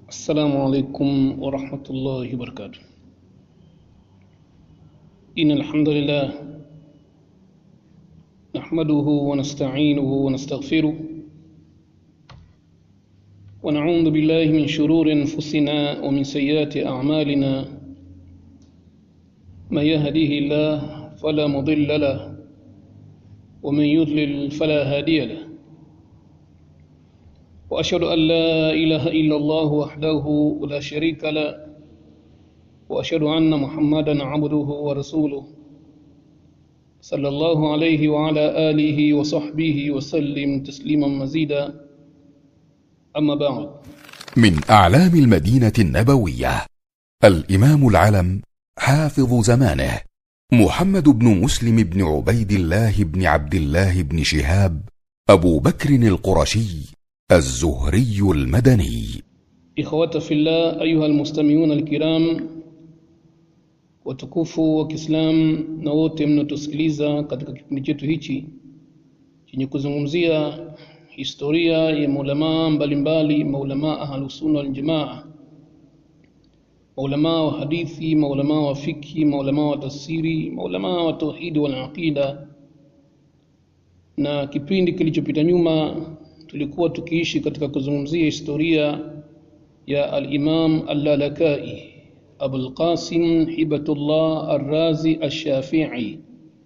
السلام عليكم ورحمة الله وبركاته إن الحمد لله نحمده ونستعينه ونستغفره ونعوذ بالله من شرور أنفسنا ومن سيئات أعمالنا من يهديه الله فلا مضل له ومن يضلل فلا هادي له وأشهد أن لا إله إلا الله وحده لا شريك له وأشهد أن محمدا عبده ورسوله صلى الله عليه وعلى آله وصحبه وسلم تسليما مزيدا أما بعد من أعلام المدينة النبوية الإمام العلم حافظ زمانه محمد بن مسلم بن عبيد الله بن عبد الله بن شهاب أبو بكر القرشي الزهري المدني إخوة في الله أيها المستمعون الكرام watukufu wa Kiislamu na wote mnaotusikiliza katika kipindi chetu hichi chenye kuzungumzia historia ya maulamaa mbalimbali, maulamaa ahlusunna waljamaa, maulamaa wa hadithi, maulamaa wa fiki, maulamaa wa tafsiri, maulamaa wa tauhidi wal aqida. Na kipindi kilichopita nyuma tulikuwa tukiishi katika kuzungumzia historia ya al-Imam al-Lalakai Abul Qasim Hibatullah Ar-Razi Ash-Shafi'i,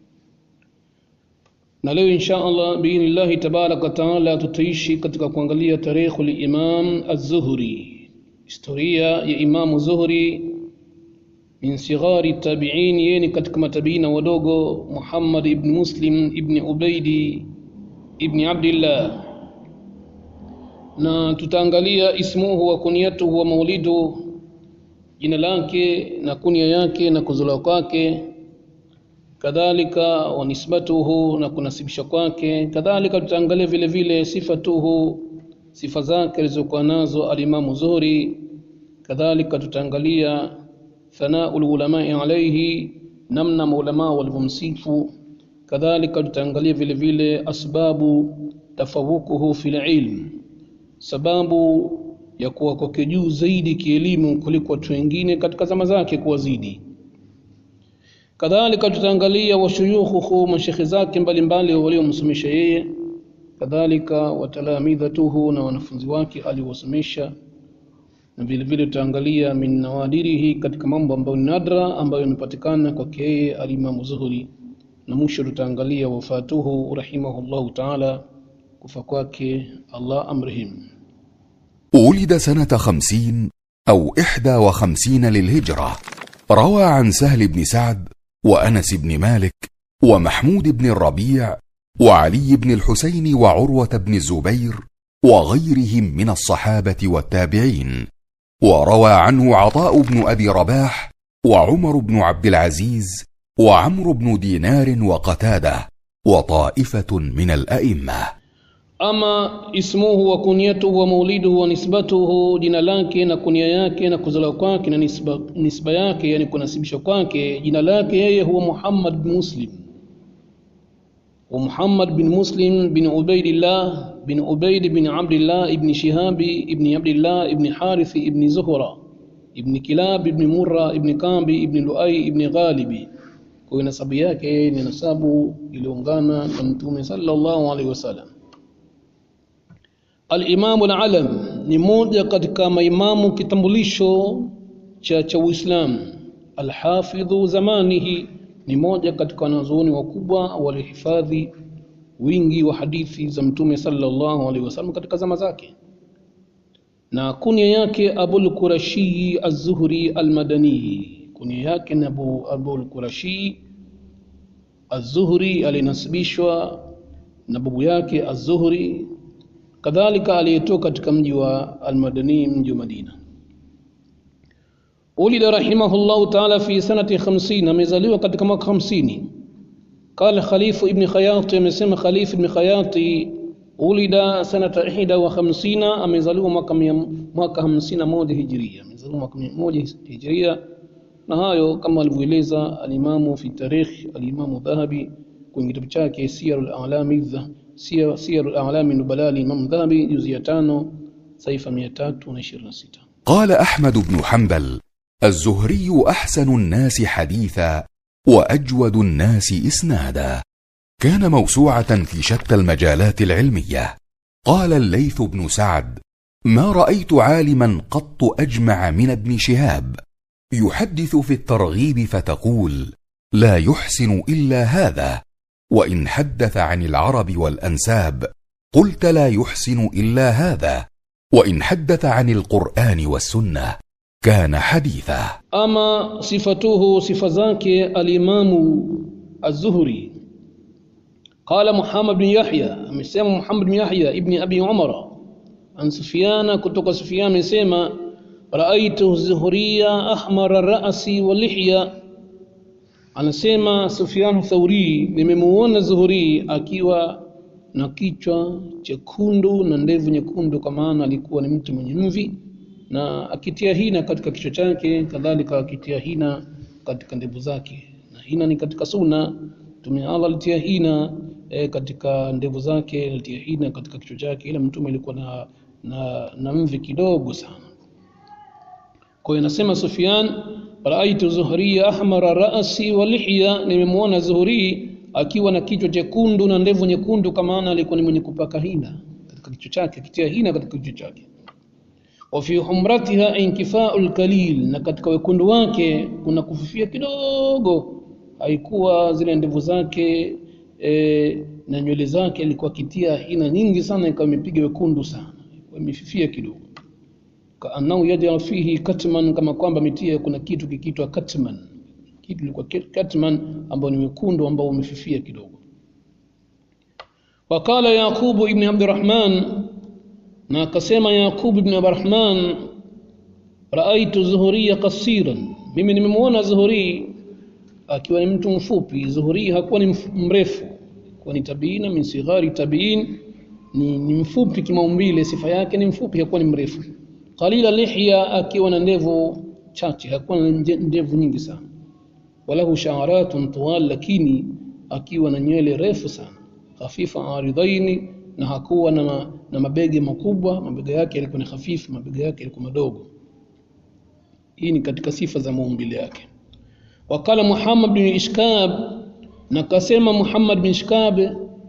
na leo insha Allah biidhnillahi tabaraka wa taala tutaishi katika kuangalia tarikhu al-Imam Az-Zuhri, historia ya Imamu Zuhri min sighari tabi'in, yeye ni katika matabiina wadogo, Muhammad ibn Muslim ibn Ubaidi ibn Abdillah na tutaangalia ismuhu wa kunyatuhu wa maulidu, jina lake na kunia yake na kuzaliwa kwake, kadhalika wa nisbatuhu na kunasibisha kwake, kadhalika tutaangalia vile vile sifatuhu, sifa zake alizokuwa nazo alimamu Zuhri, kadhalika tutaangalia thanaul ulamai alaihi, namna maulamaa walivyomsifu, kadhalika tutaangalia vile vile asbabu tafawukuhu fil ilm sababu ya kuwa kwake juu zaidi kielimu kuliko watu wengine katika zama zake kuwazidi. Kadhalika tutaangalia washuyukhuhu, mashekhe zake mbalimbali waliomsomesha yeye, kadhalika watalamidhatuhu, na wanafunzi wake aliwasomesha, na vile vile tutaangalia min nawadirihi, katika mambo ambayo ni nadra ambayo yamepatikana kwake yeye alimamu Zuhri, na mwisho tutaangalia wafatuhu rahimahullahu taala kufa kwake Allah amrihim. ولد سنة خمسين أو إحدى وخمسين للهجرة روى عن سهل بن سعد وأنس بن مالك ومحمود بن الربيع وعلي بن الحسين وعروة بن الزبير وغيرهم من الصحابة والتابعين وروى عنه عطاء بن أبي رباح وعمر بن عبد العزيز وعمرو بن دينار وقتاده وطائفة من الأئمة Ama ismuhu wa kunyatuhu wa mauliduhu wa nisbatuhu, jina lake na kunia yake na kuzaliwa kwake na nisba, nisba yake, yani kunasibishwa kwake. Jina lake yeye huwa Muhammad bin Muslim wa Muhammad bin Muslim bin Ubaidillah bin Ubaid bin Abdillah ibn Shihabi ibn Abdillah ibn Harith ibn Zuhra ibn Kilab ibn Murra ibn Kambi ibn Luai ibn Ghalibi. Kwa hiyo nasabu yake ni nasabu iliungana na Mtume sallallahu alaihi wasallam. Al-Imamu al-Alam ni moja katika maimamu kitambulisho cha cha Uislamu. Al-Hafidhu zamanihi ni moja katika wanazuoni wakubwa walihifadhi wingi wa hadithi za Mtume sallallahu alaihi wasallam katika zama zake, na kunia yake Abul Qurashi Az-Zuhri Al-Madani. Kunia yake ni Abu Abul Qurashi Az-Zuhri, alinasibishwa na babu yake Az-Zuhri kadhalika aliyetoka katika mji wa Almadani, mji wa Madina. Ulida rahimahullahu taala fi sanati 50, amezaliwa katika mwaka 50. Qala Khalifu ibn Khayati, amesema Khalifu ibn Khayati, ulida sanata ihda wa khamsina, amezaliwa mwaka mwaka 51 hijria, amezaliwa mwaka 1 hijria. Na hayo kama alivyoeleza alimamu fi tarikh alimamu Dhahabi kwenye kitabu chake Siyarul A'lami Siyarul A'lami Nubala Imam Dhahabi juzi ya tano saifa mia tatu na ishirini na sita قال احمد بن حنبل الزهري احسن الناس حديثا واجود الناس اسنادا كان موسوعه في شتى المجالات العلميه قال الليث بن سعد ما رايت عالما قط اجمع من ابن شهاب يحدث في الترغيب فتقول لا يحسن الا هذا وان حدث عن العرب والانساب قلت لا يحسن الا هذا وان حدث عن القران والسنه كان حديثا ama sifatuhu sifa zake alimamu az-zuhri qala muhammad bin yahya amesema muhammad bin yahya ibni abi umara an sufyana kutoka sufyan amesema raaitu zuhriya ahmara ra'si wa lihya anasema sufyan thauri nimemuona zuhuri akiwa na kichwa chekundu na ndevu nyekundu kwa maana alikuwa ni mtu mwenye mvi na akitia hina katika kichwa chake kadhalika akitia hina katika ndevu zake na hina ni katika sunna mtume Allah alitia hina e, katika ndevu zake alitia hina katika kichwa chake ila mtume alikuwa na, na, na mvi kidogo sana kwa hiyo nasema Sufyan raaitu zuhriya ahmara ra'si wa lihya nimemwona zuhri akiwa na kichwa chekundu na ndevu nyekundu kama maana alikuwa ni mwenye kupaka hina katika kichwa chake akitia hina katika kichwa chake wa fi humratiha inkifa'ul kalil na katika wekundu wake kuna kufifia kidogo haikuwa zile ndevu zake e, na nywele zake alikuwa kitia hina nyingi sana ikawa imepiga wekundu sana imefifia kidogo kaannahu yajal fihi katman kama kwamba mitia kuna kitu kikitwa katman kitu ilikuwa katman ambao ni wekundu ambao umefifia kidogo wakala yaqubu ibn abdurrahman na akasema Yaqub ibn Abrahman raaitu Zuhuriya qasiran, mimi nimemwona Zuhuri akiwa ni mtu mfupi. Zuhuri hakuwa ni mrefu, kuwa ni tabiina min sighari tabiin, ni, ni mfupi kimaumbile, sifa yake ni mfupi, hakuwa ni mrefu. Qalila lihya, akiwa na ndevu chache, hakuwa na ndevu nyingi sana. Walahu sha'aratun tuwal, lakini akiwa na nywele refu sana, khafifa aridhaini na hakuwa na, ma, na mabega makubwa, mabega yake yalikuwa ni hafifu, mabega yake yalikuwa madogo. Hii ni katika sifa za maumbile yake. Wakala Muhammad bin Ishkab, na kasema Muhammad bin Ishkab,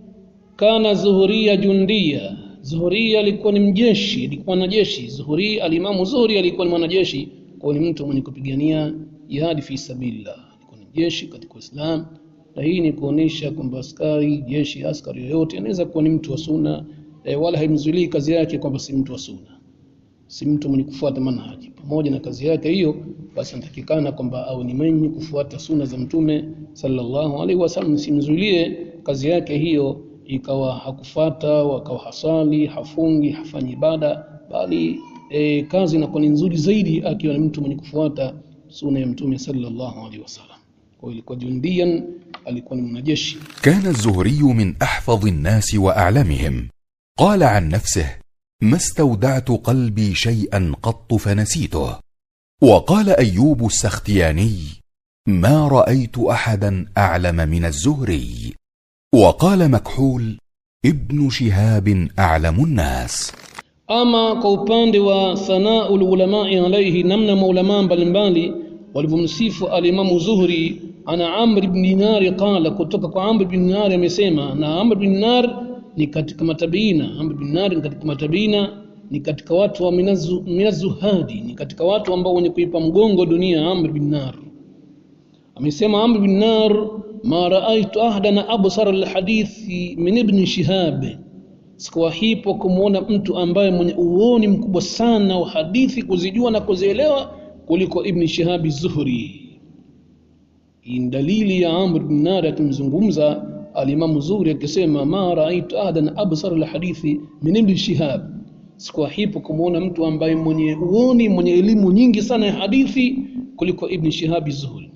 kana Zuhuria jundia, Zuhuria alikuwa ni mjeshi, alikuwa mwanajeshi. Zuhuri, alimamu Zuhuri alikuwa ni mwanajeshi, kwa ni mtu mwenye kupigania jihadi fi sabilillah, alikuwa ni jeshi katika Uislamu na hii ni kuonesha kwamba askari jeshi askari yoyote anaweza kuwa ni mtu wa sunna e, wala haimzuilii kazi yake kwamba si mtu wa sunna si mtu mwenye kufuata manhaji pamoja na kazi yake hiyo basi anatakikana kwamba au ni mwenye kufuata sunna za mtume sallallahu alaihi wasallam simzuilie kazi yake hiyo ikawa hakufata wakawa hasali hafungi hafanyi ibada bali e, kazi inakuwa ni nzuri zaidi akiwa ni mtu mwenye kufuata sunna ya mtume sallallahu alaihi wasallam kwa ilikuwa jundian alikuwa ni mwanajeshi كان الزهري من احفظ الناس واعلمهم قال عن نفسه ما استودعت قلبي شيئا قط فنسيته وقال ايوب السختياني ما رايت احدا اعلم من الزهري وقال مكحول ابن شهاب اعلم الناس ama kwa upande wa thanaul ulamai alaihi namna maulamaa mbalimbali walivyomsifu alimamu zuhri ana amr ibn dinar qala kutoka kwa amr ibn dinar amesema na amr ibn dinar ni katika matabiina amr ibn dinar ni katika matabiina ni katika watu wa minazu, minazuhadi ni katika watu ambao wenye kuipa mgongo dunia amr ibn dinar amesema amr ibn dinar ma raaitu ahdan absar alhadithi min ibn shihab sikuwahipo kumwona mtu ambaye mwenye uoni mkubwa sana wa hadithi kuzijua na kuzielewa kuliko ibn shihabi zuhri hii ni dalili ya amr bin nar akimzungumza alimamu zuhri akisema ma raaitu ahadan absar alhadithi min ibn shihab sikuwahipo kumwona mtu ambaye mwenye uoni mwenye elimu nyingi sana ya hadithi kuliko ibn shihabi zuhri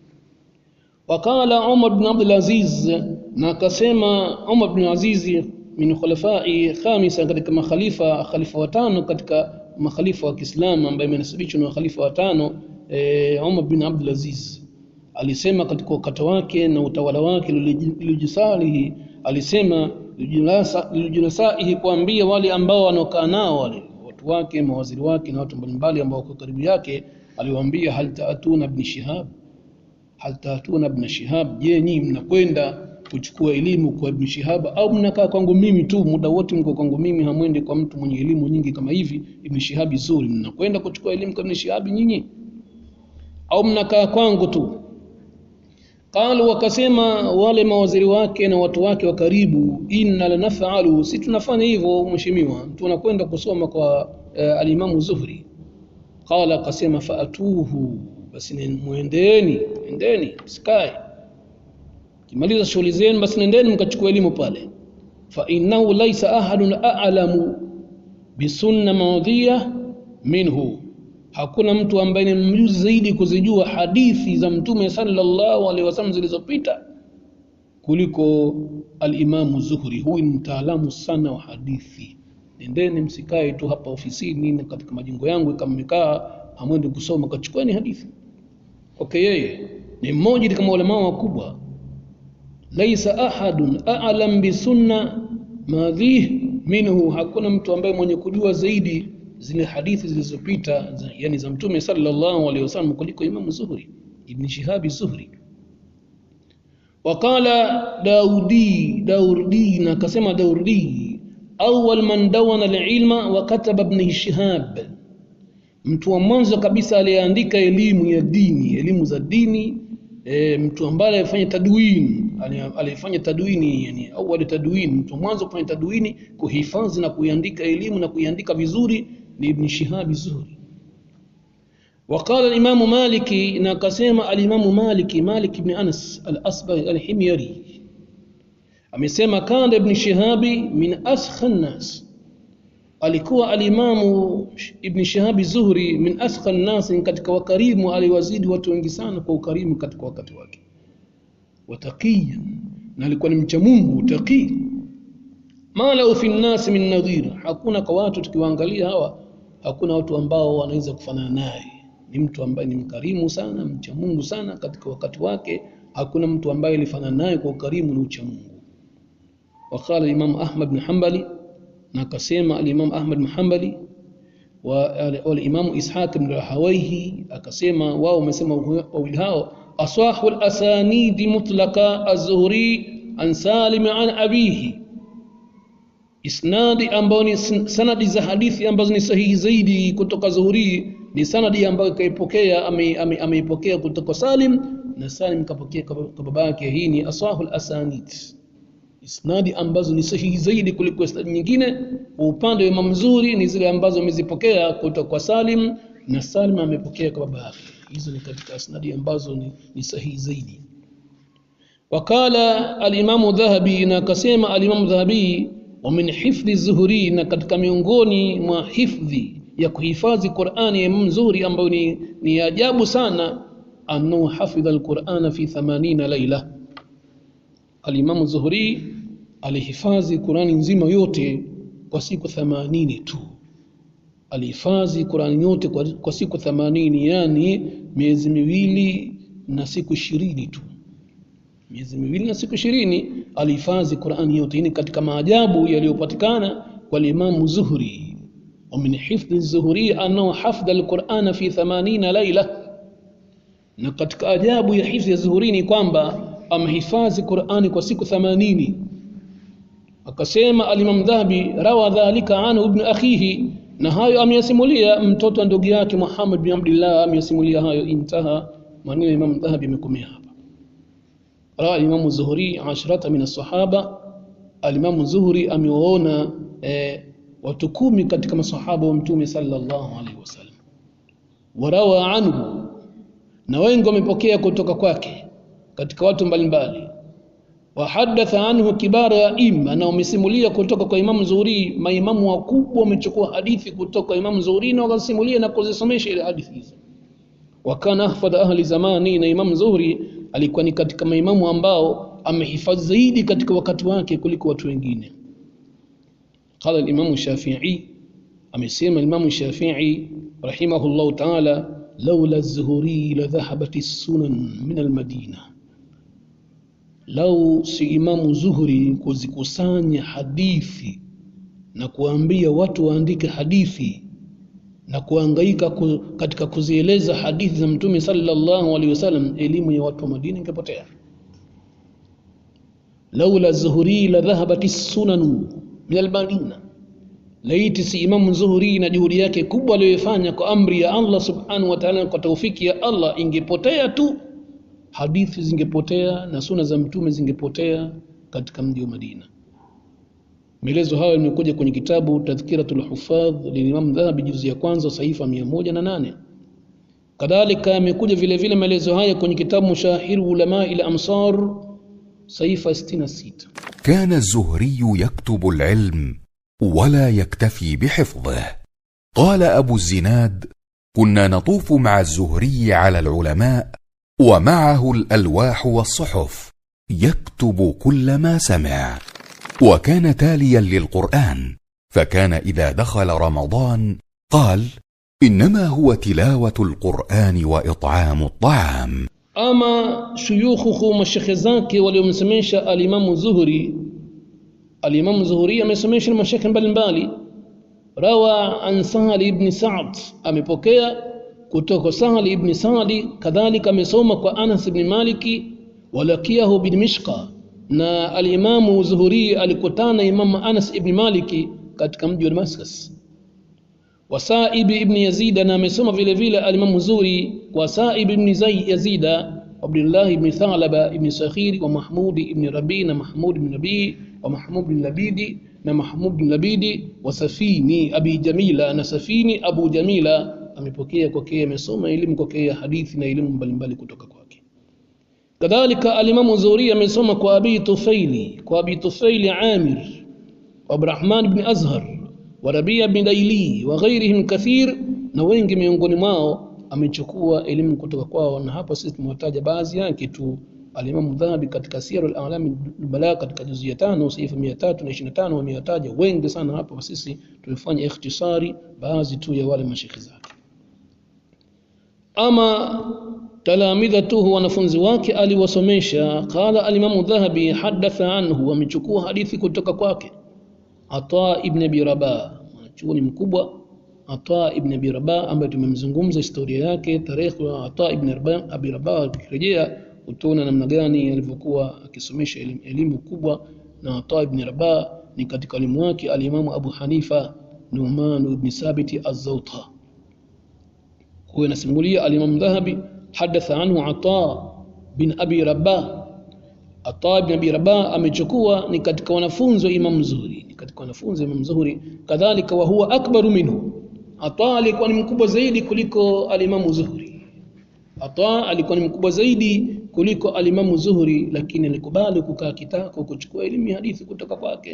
wakala umar bin abdul aziz na akasema umar bin aziz min khulafai khamisa katika makhalifa khalifa watano katika makhalifa wa Kiislamu ambaye amenasibishwa na khalifa watano e, Umar bin Abdul Aziz alisema katika wakati wake na utawala wake lilijisalihi alisema lilijinasaihi kuambia wale ambao wanaokaa nao wale watu wake mawaziri wake na watu mbalimbali ambao wako karibu yake aliwaambia hal taatuna ibn shihab hal taatuna ibn shihab je nyinyi mnakwenda kuchukua elimu kwa ibn shihab au mnakaa kwangu mimi tu muda wote mko kwangu mimi hamwendi kwa mtu mwenye elimu nyingi kama hivi ibn shihab zuri mnakwenda kuchukua elimu kwa ibn shihab nyinyi au mnakaa kwangu tu qalu wakasema wale mawaziri wake na watu wake wa karibu inna lanafalu si tunafanya hivyo mheshimiwa tunakwenda kusoma kwa uh, alimamu zuhri qala akasema faatuhu basi muendeni endeni sikae kimaliza shughuli zenu basi nendeni mkachukua elimu pale fa innahu laysa ahadun a'lamu bisunna maudhiya minhu hakuna mtu ambaye ni mjuzi zaidi kuzijua hadithi za mtume sallallahu alaihi wasallam zilizopita kuliko alimamu Zuhri. Huyu ni mtaalamu sana wa hadithi. Nendeni msikae tu hapa ofisini na katika majengo yangu kama mmekaa hamwendi kusoma, kachukueni hadithi kwake. Yeye ni mmoja katika ulama wakubwa, laisa ahadun a'lam bisunna madhih minhu, hakuna mtu ambaye mwenye kujua zaidi zile hadithi zilizopita za, yani za mtume sallallahu alaihi wasallam kuliko Imam Zuhri Ibn Shihab Zuhri waqala Daudi Daudi na akasema Daudi awwal man dawana alilma wa kataba Ibn Shihab mtu wa mwanzo kabisa aliyeandika elimu ya dini elimu za dini e, mtu ambaye alifanya tadwin alifanya tadwini yani awali tadwin mtu mwanzo kufanya tadwini kuhifadhi na kuiandika elimu na kuiandika vizuri ni Ibn Shihab Zuhri وقال الإمام مالك نقسم الإمام مالك مالك بن أنس الأصبغ الحميري amesema kana ibn shihabi min askha nnas alikuwa alimamu ibn shihabi zuhri min askha nnas katika wakarimu aliwazidi watu wengi sana kwa ukarimu katika wakati wake wataqiyan na alikuwa ni mcha Mungu taqi ma lahu fi nnas min nadhir hakuna kwa watu tukiwaangalia hawa hakuna watu ambao wanaweza kufanana naye ni mtu ambaye ni mkarimu sana mcha Mungu sana katika wakati wake hakuna mtu ambaye alifanana naye kwa ukarimu na ucha Mungu وقال الإمام أحمد بن حنبلي نقسم الإمام أحمد بن حنبلي والإمام إسحاق بن راهويه أقسم واو مسمى ويلهاو أصح الأسانيد مطلقة الزهري عن سالم عن أبيه isnadi ambayo ni sanadi za hadithi ambazo ni sahihi zaidi kutoka Zuhuri ni sanadi ambayo kaipokea ameipokea ame kutoka Salim na Salim kapokea kwa baba yake. Hii ni asahul asanid, isnadi ambazo ni sahihi zaidi kuliko isnadi nyingine. Kwa upande wa Imam Zuhri ni zile ambazo amezipokea kutoka kwa Salim na Salim amepokea kwa baba yake. Hizo ni katika isnadi ambazo ni, ni sahihi zaidi. Wakala alimamu Dhahabi na akasema alimamu Dhahabi wa min hifdhi Zuhuri, na katika miongoni mwa hifdhi ya kuhifadhi Qur'ani ya Imam Zuhri ambayo ni, ni ajabu sana, annahu hafidha alqur'ana fi 80 laila. Alimamu Zuhri alihifadhi Qur'ani nzima yote kwa siku 80 tu, alihifadhi Qur'ani yote kwa, kwa siku 80, yani miezi miwili na siku ishirini tu miezi miwili na siku ishirini alihifadhi Qur'ani yote. Hii ni katika maajabu yaliyopatikana kwa Imam Zuhri. wa min hifdhi Zuhri annahu hafdha alqur'ana fi 80 laila, na katika ajabu ya hifdhi ya Zuhri ni kwamba amehifadhi Qur'ani kwa siku 80. Akasema al-Imam Dhahabi, rawa dhalika anhu ibn akhihi, na hayo ameyasimulia mtoto wa ndugu yake Muhammad bin Abdullah, ameyasimulia hayo. Intaha, maneno ya Imam Dhahabi yamekomea hapa. rawa Imamu Zuhri ashrata min as-sahaba, alimamu Zuhri amewaona eh, watu kumi katika masahaba wa Mtume sallallahu alaihi wasallam. Warawa anhu, na wengi wamepokea kutoka kwake katika watu mbalimbali. Wahadatha anhu kibara ya imma, na wamesimulia kutoka kwa Imamu Zuhri. Maimamu wakubwa wamechukua hadithi kutoka kwa Imamu Zuhri na wakasimulia na kuzisomesha ile hadithi hizo. Wakana ahfadha ahli zamani, na Imamu Zuhri alikuwa ni katika maimamu ambao amehifadhi zaidi katika wakati wake kuliko watu wengine. Qala al-Imam Shafi'i, amesema Imam Shafi'i rahimahullah ta'ala, laula az-Zuhri la dhahabat as-sunan min al-Madina, lau si Imamu Zuhri kuzikusanya hadithi na kuambia watu waandike hadithi na kuhangaika ku, katika kuzieleza hadithi za mtume sallallahu alaihi wasallam elimu ya watu wa Madina ingepotea laula zuhuri la dhahabat sunanu min almadina laiti si imamu zuhuri na juhudi yake kubwa aliyoifanya kwa amri ya Allah subhanahu wa ta'ala kwa taufiki ya Allah ingepotea tu hadithi zingepotea na suna za mtume zingepotea katika mji wa Madina Maelezo hayo yamekuja kwenye kitabu Tadhkiratul Hufadh lilimam Dhahabi juzu ya kwanza sahifa 108. Kadhalika yamekuja vile vile maelezo haya kwenye kitabu Mushahiru Ulama ila Amsar sahifa 66. كان الزهري يكتب العلم ولا يكتفي بحفظه قال ابو الزناد كنا نطوف مع الزهري على العلماء ومعه الالواح والصحف يكتب كل ما سمع وكان تاليا للقران فكان اذا دخل رمضان قال انما هو تلاوه القران واطعام الطعام Ama shuyukhuhu mashekhe zake waliomsemesha alimamu Zuhri, alimamu Zuhri amesomesha mashekhe mbalimbali. Rawa an Sahli ibn Sa'd, amepokea kutoka Sahli ibn Sa'd, kadhalika amesoma kwa Anas ibn Maliki, walakiahu bin Mishqa, na alimamu Zuhri alikutana imamu Anas ibn Maliki katika mji wa Damascus. Wasaib ibn Yazid na amesoma vile vile alimamu Zuri kwa Saib ibn Zay Yazida Abdullah ibn Thalaba ibn Sakhiri wa Mahmud ibn Rabi na Mahmud ibn Nabi wa Mahmud ibn Labidi na Mahmud ibn Labidi wa Safini Abi Jamila na Safini Abu Jamila amepokea kwake, amesoma elimu kwake ya hadithi na elimu mbalimbali kutoka kwake. Kadhalika alimamu Zuri amesoma kwa Abi Tufaili kwa Abi Tufaili Amir wa Abdurrahman ibn Azhar wa Rabia bin Daili wa ghairihim kathir, na wengi miongoni mwao amechukua elimu kutoka kwao, na hapa sisi tumewataja baadhi yake tu. Alimamu Dhahabi katika Siyar al-A'lam al-Bala katika juzu ya tano saifa 325 wameyataja wengi sana. Hapa sisi tumefanya ikhtisari baadhi tu ya wale mashekhi zake. Ama talamidhatuhu, wanafunzi wake aliwasomesha. Qala alimamu Dhahabi hadatha anhu, amechukua hadithi kutoka kwake Ata ibn Abi Rabah, mwanachuoni mkubwa Ata ibn Abi Rabah ambaye tumemzungumza historia yake, tarehe ya Ata ibn Abi Rabah. Ukirejea utaona namna gani alivyokuwa akisomesha elimu, elimu kubwa. Na Ata ibn Rabah ni katika walimu wake alimamu Abu Hanifa Numan ibn Sabit az-Zawta. Huyo anasimulia alimamu Dhahabi, hadatha anhu Ata bin Abi Rabah. Ata ibn Abi Rabah amechukua ni katika wanafunzi wa Imam Zuhri, ni katika wanafunzi wa Imam Zuhri. Kadhalika wa huwa akbaru minhu, Ata alikuwa ni mkubwa zaidi kuliko alimamu Zuhri. Ata alikuwa ni mkubwa zaidi kuliko alimamu Zuhri, lakini alikubali kukaa kitako kuchukua elimu ya hadithi kutoka kwake,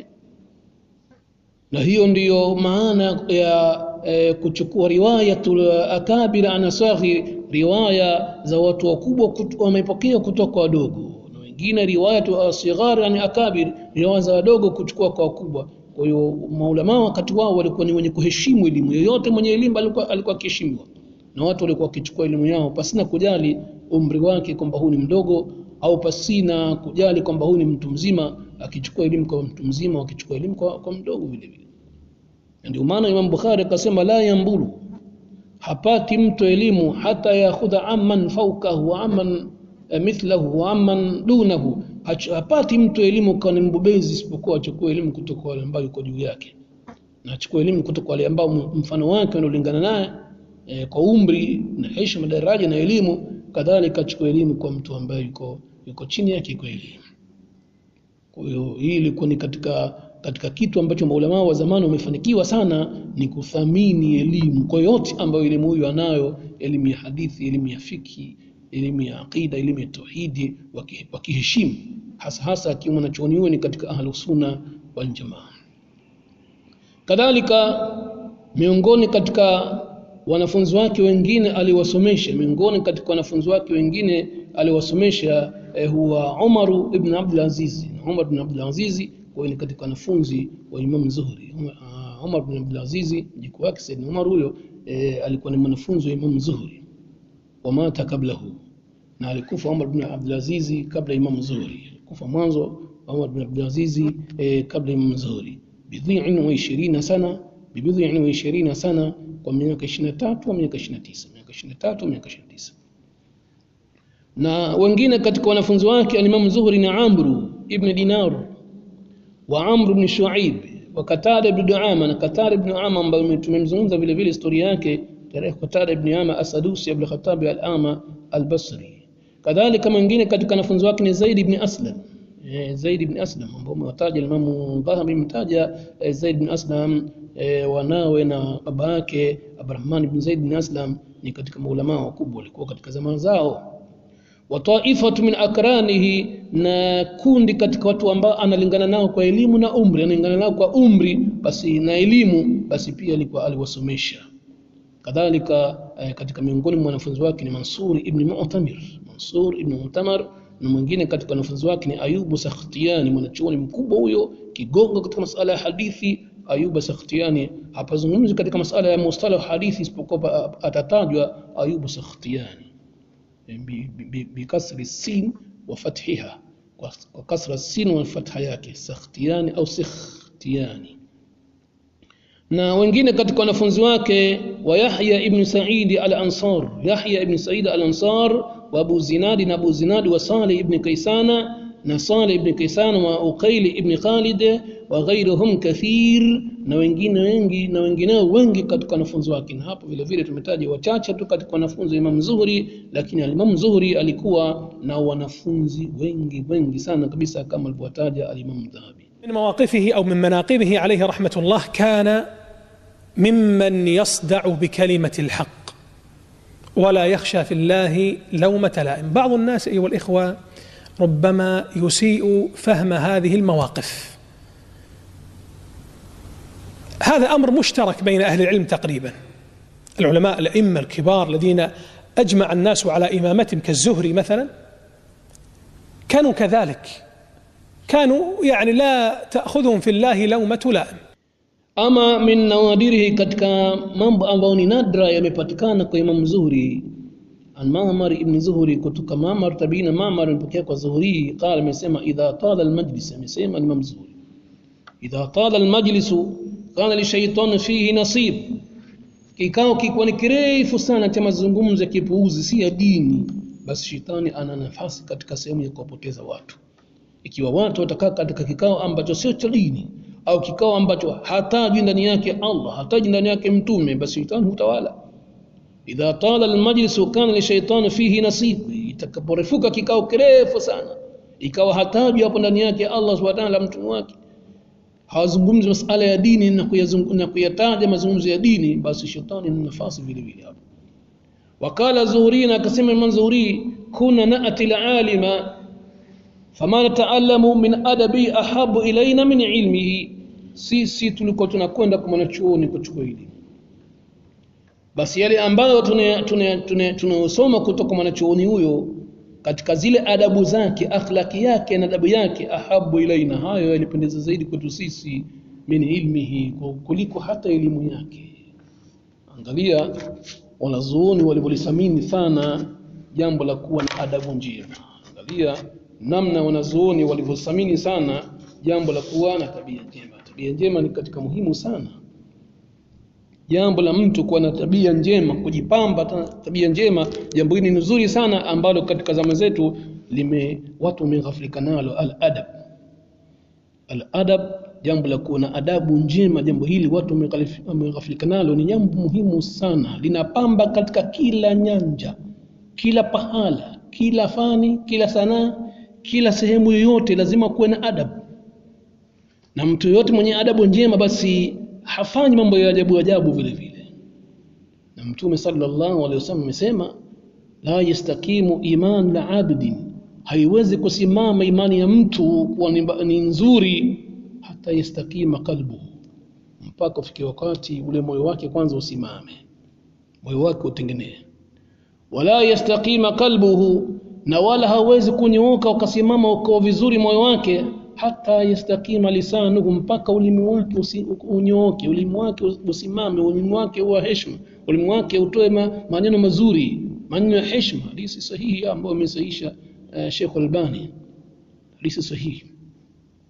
na hiyo ndiyo maana ya e, kuchukua riwayatul akabir an saghir, riwaya za watu wakubwa wamepokea kutoka kwa wadogo wengine riwayatu asighar yani akabir, riwaya za wadogo kuchukua kwa wakubwa. Kwa hiyo maulama wakati wao walikuwa ni wenye kuheshimu elimu. Yoyote mwenye elimu alikuwa alikuwa akiheshimiwa, na watu walikuwa wakichukua elimu yao pasina kujali umri wake kwamba huyu ni mdogo, au pasina kujali kwamba huyu ni mtu mzima. Akichukua elimu kwa mtu mzima, wakichukua elimu kwa, kwa mdogo vile vile. Ndio maana Imam Bukhari akasema la yambulu, hapati mtu elimu hata yakhudha amman fawkahu wa amman mithlahu wa amman dunahu, hapati mtu elimu kwa ni mbobezi isipokuwa achukue elimu kutoka wale ambao yuko juu yake, na achukue elimu kutoka wale ambao mfano wake unaolingana naye e, kwa umri na heshima, daraja na elimu. Kadhalika achukue elimu kwa mtu ambaye yuko yuko chini yake kwa elimu. Kwa hiyo hii ilikuwa ni katika katika kitu ambacho maulama wa zamani wamefanikiwa sana, ni kuthamini elimu kwa yote ambayo elimu hiyo anayo, elimu ya hadithi, elimu ya fiki elimu ya aqida, elimu ya tauhidi, wakiheshimu hasa hasa akiwa mwanachuoni huyo ni katika ahlu sunna wal jamaa. Kadhalika miongoni katika wanafunzi wake wengine aliwasomesha, miongoni katika wanafunzi wake wengine aliwasomesha eh, huwa Umar ibn Abdul Aziz. Umar ibn Abdul Aziz kwa ni katika wanafunzi wa Imam Zuhri. Umar ibn Abdul Aziz mjukuu wake Sayyidina Umar huyo eh, alikuwa ni mwanafunzi wa Imam Zuhri wamata kablahu, na alikufa Umar bin Abdul Aziz kabla Imam Zuhri. Alikufa mwanzo Umar bin Abdul Aziz eh, kabla Imam Zuhri bidhi'in wa 20 sana bibidhi wa ishirini sana kwa miaka 23 au miaka 29 miaka 23 miaka 29 na wengine katika wanafunzi wake alimamu Zuhri na Amru ibn Dinar wa Amru ibn Shuaib wa Qatada ibn Duama na Qatada ibn Duama ambaye tumemzungumza vile vile historia yake tarehe Qatada ibn Ama Asadusi Abdul Khattab al-Ama al-Basri kadhalika mwingine katika wanafunzi wake ni Zaid ibn Aslam eh, Zaid ibn Aslam ambao umewataja Imam Dhahabi mtaja eh, Zaid ibn Aslam eh, wanawe na baba yake Abdurrahman ibn Zaid ibn Aslam ni katika maulama wakubwa walikuwa katika zama zao wa taifatu min akranihi na kundi katika watu ambao analingana nao kwa elimu na umri analingana nao kwa umri basi na elimu basi pia alikuwa aliwasomesha kadhalika eh, katika miongoni mwa wanafunzi wake ni Mansur ibn Mu'tamir Mansur ibn Mu'tamar na mwingine katika wanafunzi wake ni Ayubu Sakhtiani mwanachuoni mkubwa huyo kigongo katika masala ya hadithi Ayubu Sakhtiani hapazungumzi katika masala ya mustalah hadithi isipokuwa atatajwa Ayubu Sakhtiani bikasri sin wa fathiha kwa kasra sin wa fatha yake sakhtiani au sikhtiani na wengine katika wanafunzi wake wa Yahya ibn Sa'id al-Ansar Yahya ibn Sa'id al-Ansar wa Abu Zinadi na Abu Zinadi wa Salih ibn Kaisana na Salih ibn Kaisana wa Uqail ibn Khalid wa ghairuhum kathir na wengine wengi na wengineo wengi katika wanafunzi wake na hapo vile vile tumetaja wachache tu katika wanafunzi wa Imam Zuhri lakini Imam Zuhri alikuwa na wanafunzi wengi wengi sana kabisa kama alivyotaja al-Imam Dhahabi من مواقفه او من مناقبه عليه رحمه الله كان ممن يصدع بكلمه الحق ولا يخشى في الله لومه لائم بعض الناس ايها الاخوه ربما يسيء فهم هذه المواقف هذا امر مشترك بين اهل العلم تقريبا العلماء الائمه الكبار الذين اجمع الناس على امامتهم كالزهري مثلا كانوا كذلك كانوا يعني لا تاخذهم في الله لومه لائم ama min nawadirihi katika mambo ambayo ni nadra yamepatikana kwa Imam Zuhri an Ma'mar ibn Zuhri kutoka Ma'mar tabina Ma'mar amepokea kwa Zuhri qala amesema idha tala almajlis amesema Imam Zuhri idha tala almajlis kana li shaytan fihi nasib kikao kikuwa ni kirefu sana cha mazungumzo ya kipuuzi si ya dini basi shetani ana nafasi katika sehemu ya kuwapoteza watu ikiwa watu watakaa katika kikao ambacho sio cha dini au kikao ambacho hataji ndani yake Allah hataji ndani yake mtume basi shetani hutawala idha tala almajlis kana li shaytan fihi nasib itakaporefuka kikao kirefu sana ikawa hataji hapo ndani yake Allah subhanahu wa ta'ala mtume wake hawazungumzi masala ya dini na na kuyataja mazungumzo ya dini basi shetani ana nafasi vile vile hapo wakala zuhuri na akasema Imam Zuhri kuna naati alima fama nataallamu min adabi ahabu ilaina min ilmihi sisi tulikuwa tunakwenda kwa mwanachuoni kuchukua elimu basi yale ambayo tunayosoma kutoka mwanachuoni huyo katika zile adabu zake akhlaki yake na adabu yake ahabu ilaina hayo yalipendeza zaidi kwetu sisi min ilmihi kuliko hata elimu yake angalia wanazuoni walivyolithamini sana jambo la kuwa na adabu njema angalia namna wanazuoni walivyothamini sana jambo la kuwa na tabia njema tabia njema ni katika muhimu sana jambo la mtu kuwa na tabia njema kujipamba tabia njema jambo hili ni nzuri sana ambalo katika zama zetu lime watu wameghafilika nalo al adab al adab jambo la kuwa na adabu njema jambo hili watu wameghafilika nalo ni jambo muhimu sana linapamba katika kila nyanja kila pahala kila fani kila sanaa kila sehemu yoyote lazima kuwe na adabu na mtu yoyote mwenye adabu njema basi hafanyi mambo ya ajabu ajabu vile vile na mtume sallallahu alaihi wasallam amesema la yastakimu iman la abdin haiwezi kusimama imani ya mtu kuwa ni nzuri hata yastakima kalbuhu mpaka ufikie wakati ule moyo wake kwanza usimame moyo wake utengenee wala yastakima kalbuhu na wala hawezi kunyooka ukasimama uko vizuri moyo wake hata yastakima lisanuhu mpaka ulimi wake unyooke ulimi wake usimame ulimi wake uwe heshima ulimi wake utoe ma, maneno mazuri maneno ya heshima hadithi sahihi ambayo amesahisha uh, Sheikh Albani hadithi sahihi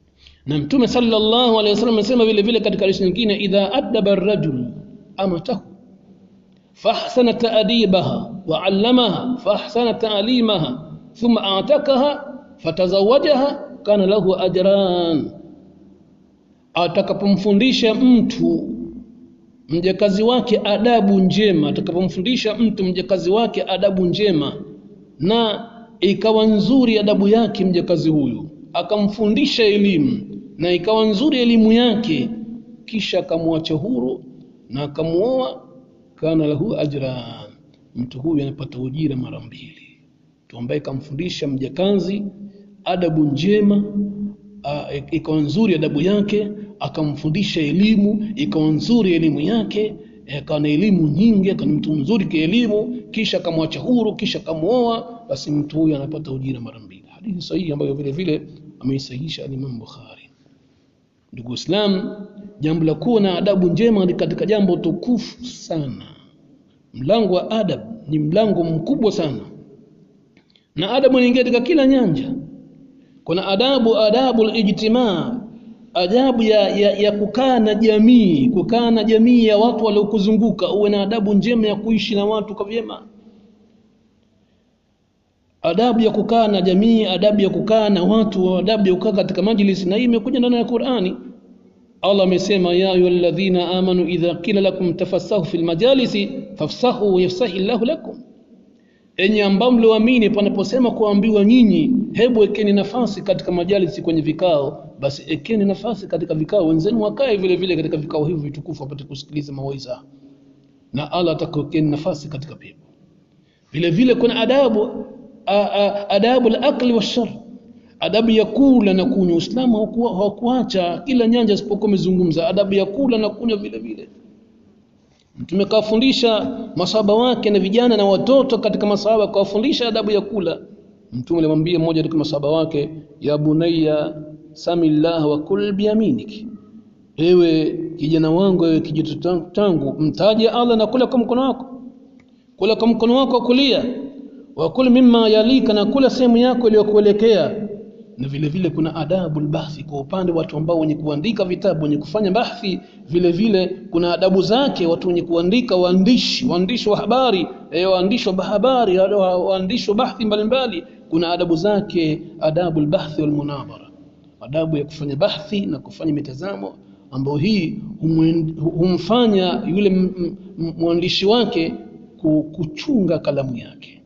na mtume sallallahu alaihi wasallam amesema vile vile katika hadithi nyingine idha adaba ar-rajul amatahu fahsana ta'dibaha wa 'allamaha fahsana ta'limaha thumma a'takaha fatazawajaha kana lahu ajran atakapomfundisha mtu mjakazi wake adabu njema atakapomfundisha mtu mjakazi wake adabu njema na ikawa nzuri adabu yake mjakazi huyu akamfundisha elimu na ikawa nzuri elimu yake kisha akamwacha huru na akamuoa kana lahu ajran mtu huyu anapata ujira mara mbili mtu ambaye kamfundisha mjakazi adabu njema ikawa nzuri adabu yake akamfundisha elimu ikawa nzuri elimu yake akawa na elimu nyingi akawa mtu mzuri kielimu kisha akamwacha huru kisha akamuoa basi mtu huyu anapata ujira mara mbili hadithi sahihi ambayo vile vile ameisahihisha al-Imam Bukhari ndugu Islam jambo la kuwa na adabu njema ni katika jambo tukufu sana mlango wa adab ni mlango mkubwa sana na adabu inaingia katika kila nyanja kuna adabu adabu al-ijtimaa adabu ya, ya, ya kukaa na jamii kukaa na jamii ya watu waliokuzunguka uwe na adabu njema ya kuishi na watu kwa vyema adabu ya kukaa na jamii adabu ya kukaa na watu adabu ya kukaa katika majlis na hii imekuja ndani ya Qur'ani Allah amesema ya ayyuhalladhina amanu idha qila lakum tafassahu fil majalisi fafsahu yafsahi Allahu lakum enyi ambao mlioamini panaposema kuambiwa nyinyi hebu ekeni nafasi katika majalisi kwenye vikao basi ekeni nafasi katika vikao wenzenu wakae vile vile katika vikao hivi vitukufu wapate kusikiliza mawaidha na Allah atakuwekeni nafasi katika pepo vile vile kuna adabu a, a, adabu al-akli wash-shurb adabu ya kula na kunywa Uislamu hawakuacha kila nyanja isipokuwa umezungumza adabu ya kula na kunywa vile vile Mtume kawafundisha masahaba wake na vijana na watoto katika masahaba kawafundisha adabu ya kula. Mtume alimwambia mmoja katika masahaba wake, ya bunayya samillah wa kul biyaminik, ewe kijana wangu, ewe kijito tangu, mtaje Allah na kula kwa mkono wako, kula kwa mkono wako wa kulia, wa kul mimma yalika, na kula sehemu yako iliyokuelekea na vile vile kuna adabu albahthi kwa upande watu ambao wenye kuandika vitabu wenye kufanya bahthi vile vile kuna adabu zake watu wenye kuandika waandishi waandishi wa habari eh, waandishi wa habari waandishi wa bahthi mbalimbali kuna adabu zake adabu albahthi walmunadhara adabu ya kufanya bahthi na kufanya mitazamo ambayo hii humfanya yule mwandishi wake kuchunga kalamu yake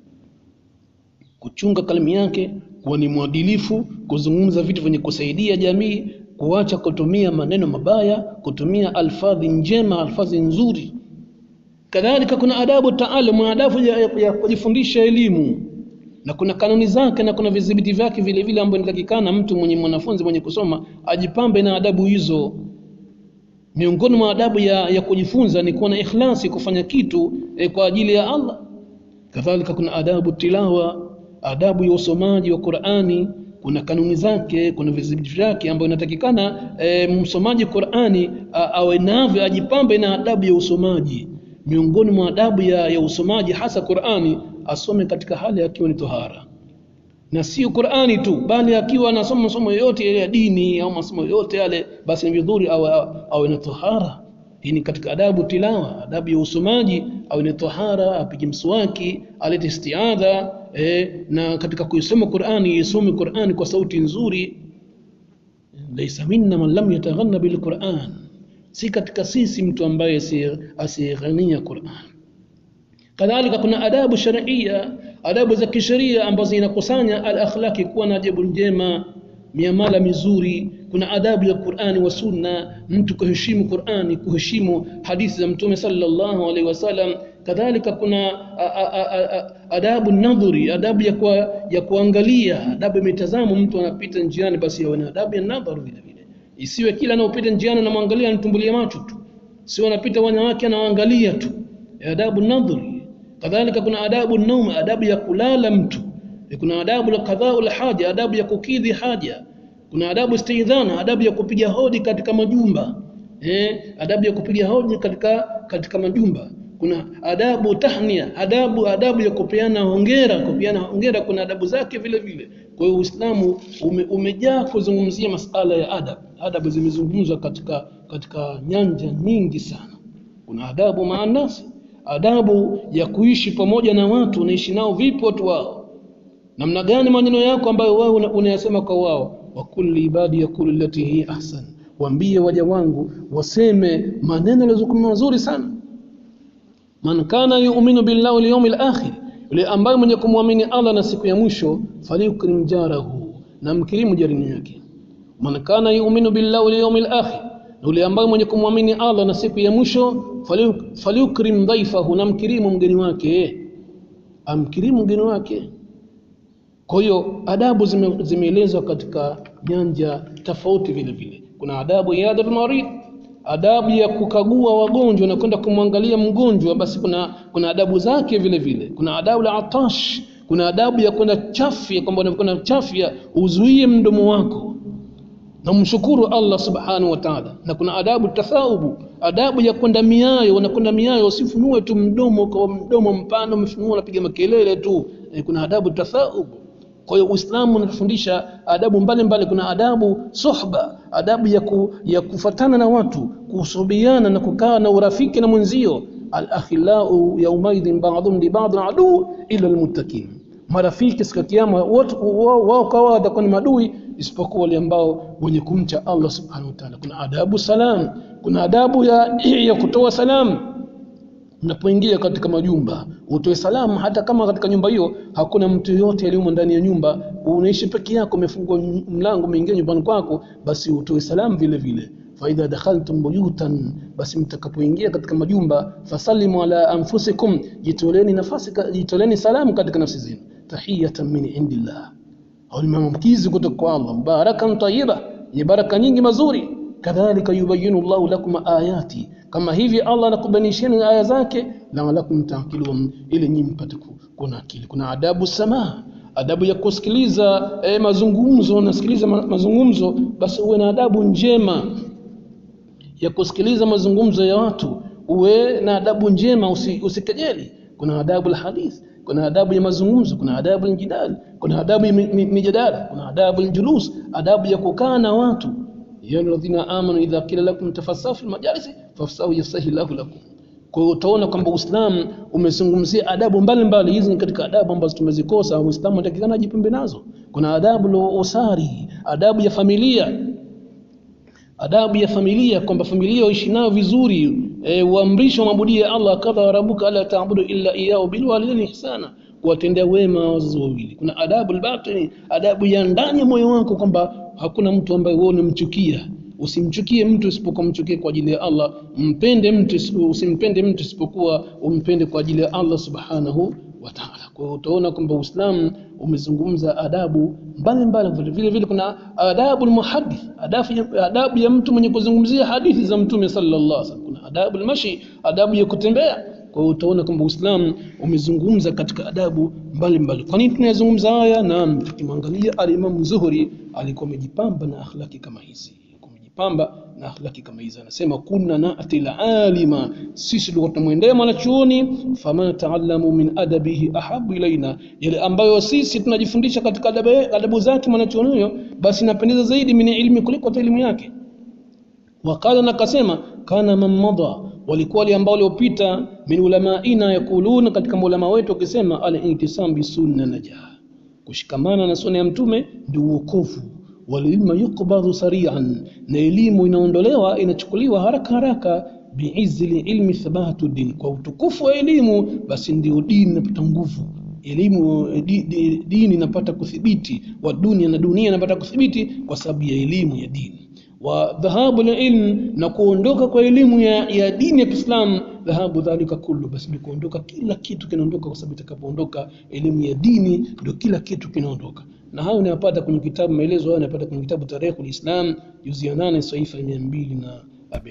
kuchunga kalamu yake kuwa ni mwadilifu, kuzungumza vitu vyenye kusaidia jamii, kuacha kutumia maneno mabaya, kutumia alfadhi njema, alfadhi nzuri. Kadhalika kuna adabu taalum, adabu ya, ya, ya kujifundisha elimu na kuna kanuni zake na kuna vidhibiti vyake vile vile ambayo inatakikana mtu mwenye mwanafunzi mwenye kusoma ajipambe na adabu hizo. Miongoni mwa adabu ya, ya kujifunza ni kuwa na ikhlasi, kufanya kitu eh, kwa ajili ya Allah. Kadhalika kuna adabu tilawa, adabu ya usomaji wa Qur'ani kuna kanuni zake kuna vidhibiti vyake ambayo inatakikana e, msomaji Qur'ani awe navyo ajipambe na adabu ya usomaji miongoni mwa adabu ya, ya usomaji hasa Qur'ani asome katika hali akiwa ni tohara na sio Qur'ani tu bali akiwa anasoma masomo yote ya dini au masomo yote yale basi ni vizuri awe, awe na tohara hii ni katika adabu tilawa adabu ya usomaji awe ni tohara apige mswaki alete istiadha eh, na katika kuisoma Qur'ani isome Qur'ani kwa sauti nzuri laysa minna man lam yataghanna bil Qur'an si katika sisi mtu ambaye asighania Qur'an kadhalika kuna adabu sharia adabu za kisheria ambazo zinakusanya al akhlaqi kuwa na adabu njema miamala mizuri kuna adabu ya Qur'ani wa Sunna mtu kuheshimu Qur'ani kuheshimu hadithi za Mtume sallallahu alaihi wasallam kadhalika kuna a, a, a, a, adabu nadhuri adabu ya, kwa, ya kuangalia adabu ya mitazamo mtu anapita njiani basi awe na adabu ya nadhari vile vile isiwe kila anaopita njiani anamwangalia anatumbulia macho tu sio anapita wanawake anawaangalia tu adabu nadhuri kadhalika kuna adabu naum adabu ya kulala mtu kuna adabu la qadhaa haja adabu ya kukidhi haja kuna adabu istidhana adabu ya kupiga hodi katika majumba eh adabu ya kupiga hodi katika katika majumba kuna adabu tahnia adabu adabu ya kupeana hongera kupeana hongera kuna adabu zake vile vile kwa hiyo Uislamu ume, umejaa kuzungumzia masala ya adab adabu zimezungumzwa katika katika nyanja nyingi sana kuna adabu maanasi adabu ya kuishi pamoja na watu unaishi nao vipi watu wao namna gani maneno yako ambayo wao una- unayasema kwa wao wa kulli ibadi yakulu lati hi ahsan waambie waja wangu waseme maneno yaliyokuwa mazuri sana man kana yu'minu billahi wal yawmil akhir yule ambaye mwenye kumwamini Allah na siku ya mwisho falyukrim jarahu na mkirimu jarini yake man kana yu'minu billahi wal yawmil akhir yule ambaye mwenye kumwamini Allah na siku ya mwisho falyu- falyukrim dhaifahu na mkirimu mgeni wake amkirimu mgeni wake kwa hiyo adabu zime- zimeelezwa katika nyanja tofauti vile vile kuna adabu ya adabu marid adabu ya kukagua wagonjwa na kwenda kumwangalia mgonjwa basi kuna kuna adabu zake vile vile kuna adabu la atash kuna adabu ya kwenda chafya kwamba unapokwenda chafya uzuie mdomo wako na mshukuru Allah subhanahu wa ta'ala na kuna adabu tathaubu adabu ya kwenda miayo unakwenda miayo usifunue tu mdomo kwa mdomo mpana umefunua unapiga makelele tu e, kuna adabu tathaubu kwa hiyo Uislamu unatufundisha adabu mbalimbali kuna adabu suhba adabu ya, ku, ya kufatana na watu kusubiana na kukaa na urafiki na mwenzio al-akhillau yawmaidhin ba'dhum li ba'd adu illa al-muttaqin marafiki siku ya kiyama wote wao wao kwa wao watakuwa ni madui isipokuwa wale ambao wenye kumcha Allah subhanahu wa ta'ala kuna adabu salam kuna adabu ya, ya kutoa salamu unapoingia katika majumba utoe salamu hata kama katika nyumba hiyo hakuna mtu yoyote aliyomo ndani ya nyumba unaishi peke yako umefungua m- mlango umeingia nyumbani kwako basi utoe salamu vile vile faidha dakhaltum buyutan basi mtakapoingia katika majumba fasallimu ala anfusikum jitoleni nafasi ka- jitoleni salamu katika nafsi zenu tahiyatan min indillah au ni maamkizi kutoka kwa Allah barakan tayyiba ni baraka nyingi mazuri kadhalika yubayinu Allahu lakum ayati kama hivi Allah anakubainisheni aya zake la'alakum ta'qilun ili nyinyi mpate ku- kuwa na akili kuna adabu samaa adabu ya kusikiliza eh, mazungumzo unasikiliza ma, mazungumzo basi uwe na adabu njema ya kusikiliza mazungumzo ya watu uwe na adabu njema usi, usikejeli kuna adabu alhadith kuna adabu ya mazungumzo kuna adabu aljidal kuna adabu ya mi- mi- mijadala kuna adabu aljulus adabu ya kukaa na watu ya alladhina amanu idha qila lakum tafassahu fil majalisi fafsahu yafsahi lahu lakum kwa hiyo utaona kwamba Uislamu umezungumzia adabu mbalimbali hizi ni katika adabu ambazo tumezikosa Uislamu unatakikana ajipembe nazo kuna adabu la usari adabu ya familia adabu ya familia kwamba familia waishi nayo vizuri e, uamrishwa maabudie Allah kadha wa rabbuka alla ta'budu illa iyyahu bil walidaini ihsana kuwatendea wema wazazi wawili kuna adabu albatini adabu ya ndani ya moyo wako kwamba hakuna mtu ambaye wewe unamchukia usimchukie mtu isipokuwa mchukie kwa ajili ya Allah mpende mtu isipo- usimpende mtu isipokuwa umpende kwa ajili ya Allah subhanahu wa ta'ala kwa hiyo utaona kwamba Uislamu umezungumza adabu mbalimbali vile vile vile kuna adabu almuhaddith adabu ya, adabu ya mtu mwenye kuzungumzia hadithi za mtume sallallahu alaihi wasallam kuna adabu almashi adabu ya kutembea kwa hiyo utaona kwamba Uislamu umezungumza katika adabu mbalimbali kwa nini tunayazungumza haya naam tukimwangalia al-Imam Zuhri alikuwa amejipamba na akhlaki kama hizi kujipamba na akhlaki kama hizi anasema kunna nati alima sisi tulikuwa tunamwendea mwanachuoni fama taallamu min adabihi ahabu ilaina yale ambayo sisi tunajifundisha katika adabu, adabu zake mwanachuoni huyo basi napendeza zaidi min ilmi kuliko hata elimu yake wakala na kasema kana man madha walikuwa wale ambao waliopita min ulamaina yakuluna katika maulama wetu wakisema al-intisam bi sunna najah kushikamana na sunna ya mtume ndio uokovu walilma yuqbadhu sari'an na elimu inaondolewa inachukuliwa haraka haraka biizzi ilmi thabatu din kwa utukufu wa elimu basi ndio dini inapata nguvu elimu di, di, dini inapata kuthibiti wa dunia na dunia inapata kuthibiti kwa sababu ya elimu ya dini wa dhahabu ilm na kuondoka kwa elimu ya, ya dini ya Kiislamu dhahabu dhalika kullu basi ni kuondoka kila kitu kinaondoka kwa sababu itakapoondoka elimu ya dini ndio kila kitu kinaondoka na hayo unayapata kwenye kitabu maelezo hayo unayapata kwenye kitabu Tarikhul Islam juzi ya 8 saifa ya 247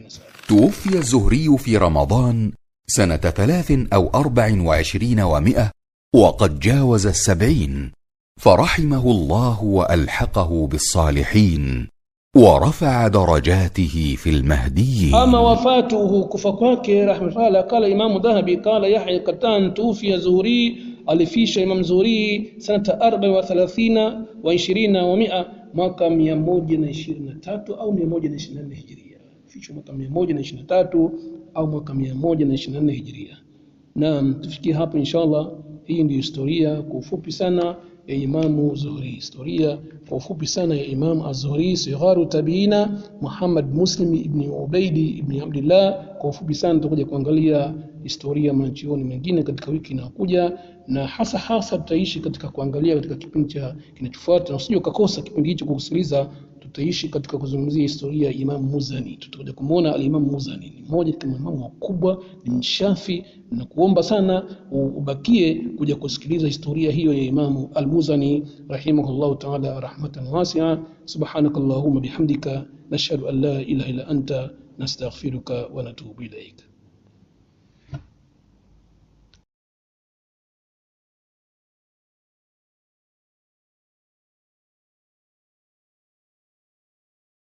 توفي الزهري في رمضان سنة ثلاث أو أربع وعشرين ومائة وقد جاوز السبعين فرحمه الله وألحقه بالصالحين ورفع درجاته في المهديين ama wafatuhu kufa kwake rahmatullah qala imamu dhahabi qala yahya katan tufiya zuhri alifisha Imam Zuhri sanata 34 wa 20 wa 100 mwaka 123 au 124 hijiria fishwa mwaka 123 au mwaka 124 hijiria naam tufikie hapo inshallah hii ndio historia kwa ufupi sana ya Imamu Zuhri historia kwa ufupi sana ya Imam Az-Zuhri sigharu tabiina Muhammad Muslim ibn Ubaidi ibn Abdullah kwa ufupi sana tutakuja kuangalia historia manachuoni mengine katika wiki inayokuja na hasa hasa tutaishi katika kuangalia katika kipindi cha kinachofuata na usije ukakosa kipindi hicho kusikiliza tutaishi katika kuzungumzia historia ya Imam Muzani tutakuja kumuona al-Imam Muzani ni mmoja kati ya maimamu wakubwa ni mshafi na kuomba sana ubakie kuja kusikiliza historia hiyo ya Imamu Al-Muzani rahimahullahu ta'ala rahmatan wasi'a subhanakallahumma bihamdika nashhadu an la ilaha illa anta nastaghfiruka wa natubu ilaik